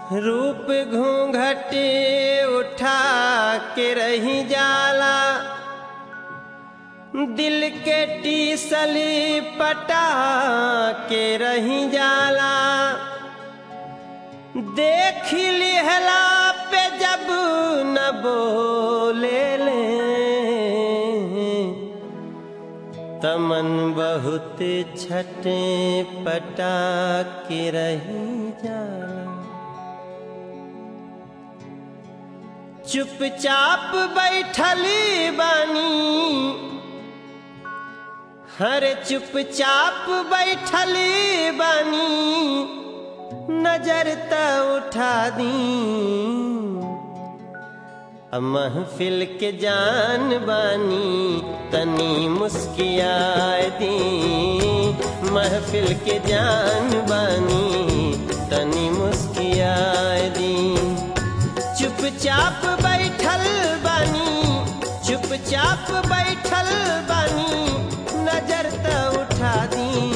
रूप घूंघट उठा के रही जाला दिल के टीसली पटा के रही जाला देख लिहला पे जब न बोले ले तमन बहुत छटे पटा के रही जाला चुपचाप बैठली बानी हर चुपचाप बैठली बानी नजर त उठा दी अब महफिल के जान बानी तनी मुस्कियाए दी महफिल के जान बानी तनी मुस्कियाए दी चुपचाप बैठल बानी चुपचाप बैठल बानी नजर त उठा दी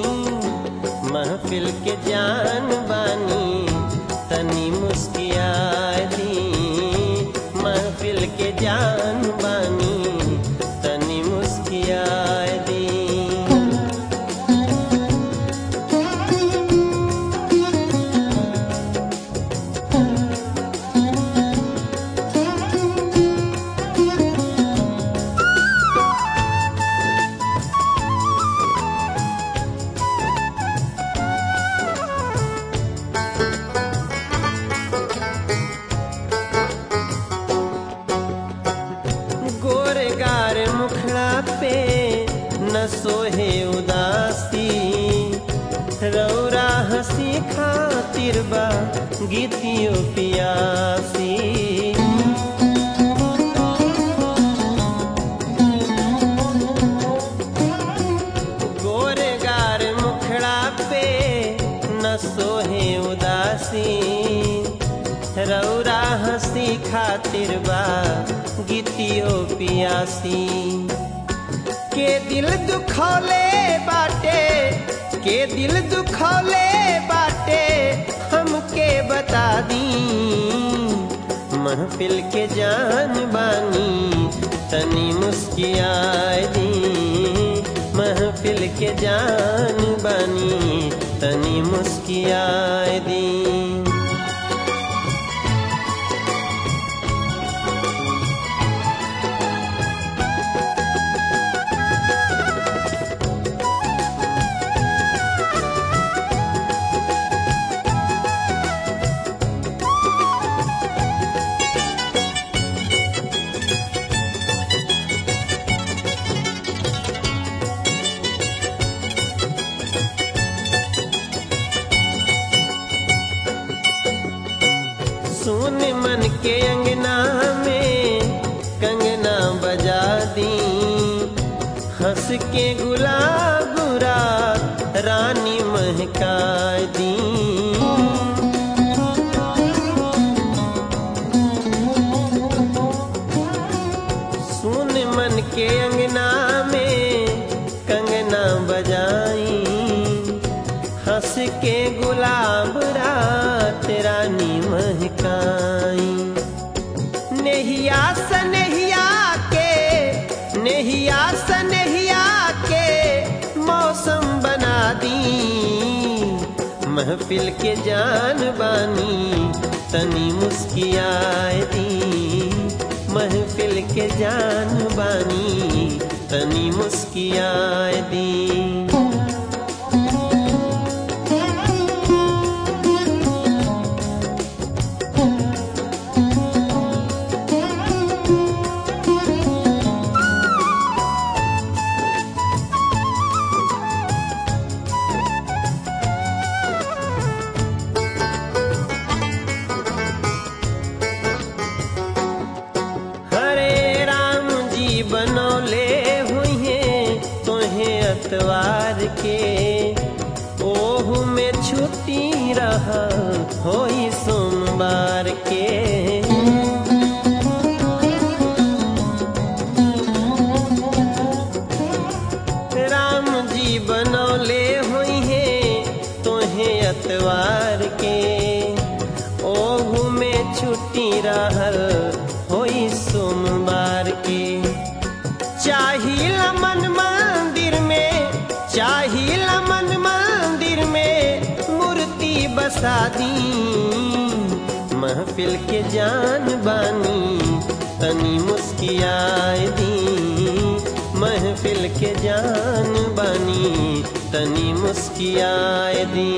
महफिल के जान बानी तनी मुस्किया दी महफिल के जान बानी तनी मुस्किया दी गोरे गार मुखड़ा पे न सोहे उदासी रौरा हंसी खातिर बा गीतियो पियासी गोरे गार मुखड़ा पे न सोहे उदासी रौरा हंसी खातिर बा गीतियो पियासी के दिल दुखौले बाटे के दिल दुखौले बाटे हमके बता दी महफिल के जान बानी तनी मुस्कियाए दी महफिल के जान बानी तनी मुस्कियाए दी सुन मन के अंगना में कंगना बजा दी हंस के गुलाब रात रानी महका दी सुन मन के अंगना में कंगना बजाई हंस के गुलाब रात रानी महकाई नेहिया सनेहिया के नेहिया सनेहिया के मौसम बना दी महफिल के जान बानी तनी मुस्कियाए दी महफिल के जान बानी तनी मुस्कियाए दी हरे राम जी बनौले हुए तोहे अतवार के ओहू में छुट्टी रहा होई सोमवार के राम जी बनौले हुई हैं तोहे अतवार के ओ बरसा दी महफिल के जान बानी तनी मुस्कियाए दी महफिल के जान बानी तनी मुस्कियाए दी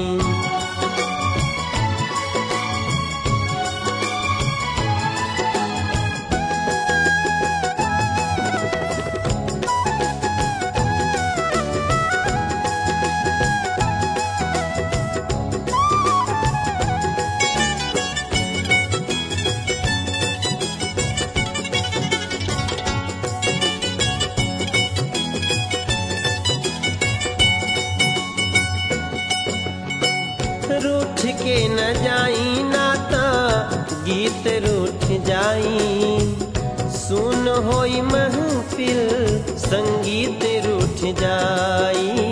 रूठ के न जाई नाता गीत रूठ जाई सुन होई महफिल संगीत रूठ जाई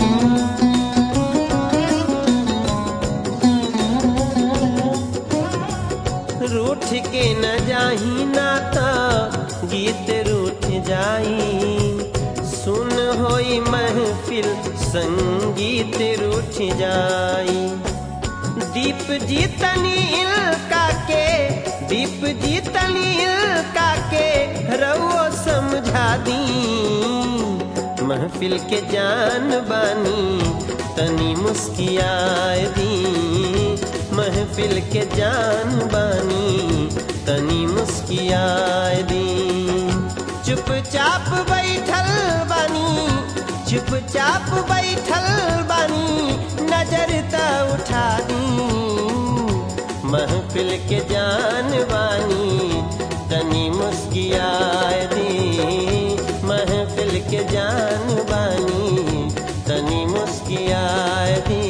रूठ के न जाही नाता गीत रूठ जाई सुन होई महफिल संगीत रूठ जाई दीप जीतनी इल्का के दीप जीतनी इल्का के रउओ समझा दी महफिल के जान बानी तनी मुस्कियाए दी महफिल के जान बानी तनी मुस्कियाए दी चुपचाप बैठल बानी चुपचाप बैठल बानी नजर त उठा दी महफिल के जान बानी तनी मुस्कियाए दी महफिल के जान बानी तनी मुस्कियाए दी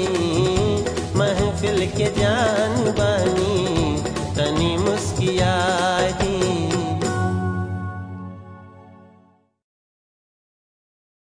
महफिल के जान बानी तनी मुस्कियाए